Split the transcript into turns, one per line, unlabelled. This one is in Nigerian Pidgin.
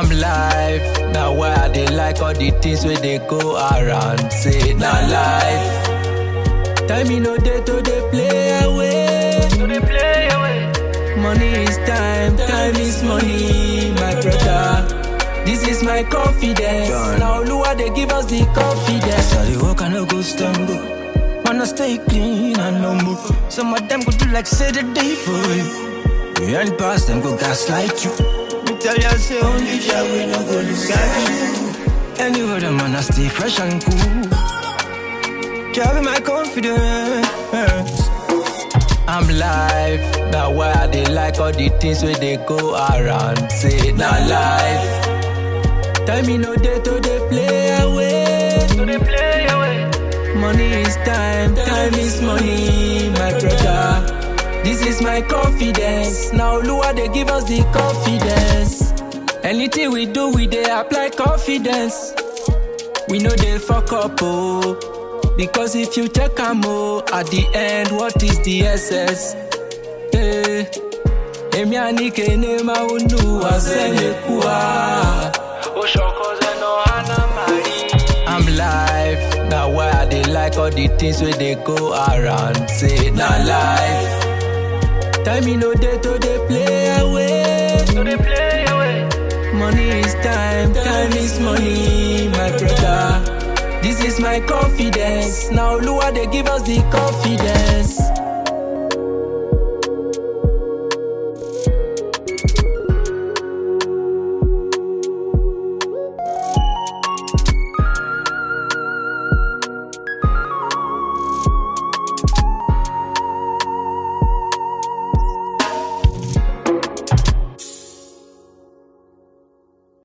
I'm live. Now why I they like all the things where they go around. Say now life. Time me no day to they play away. To they play away. Money is time, time is money, my brother. This is my confidence. Now Lua they give us the confidence.
I dey walk and I go stand up. Wanna stay clean and humble. Some of them go do like say the day for you. We ain't past them go gaslight you. Me tell you say only Jah we no go look at you. Anyway, them man I stay fresh and cool. Jah be my confidence.
I'm live. Now why I they like all the things where they go around. Say now life. Time me no day to they play away. To they play away. Money is time, time is money, my brother. This is my confidence. Now Lua they give us the confidence. Anything we do, we they apply confidence. We know they fuck up, oh. Because if you check am oh, at the end, what is the SS? Eh, Emi anike ne maunu wazele kuwa. I'm live. Now why I they like all the things where they go around. Say now life. Time me no day to they play away. To they play away. Money is time, time is money, my brother. This is my confidence. Now Lua they give us the confidence.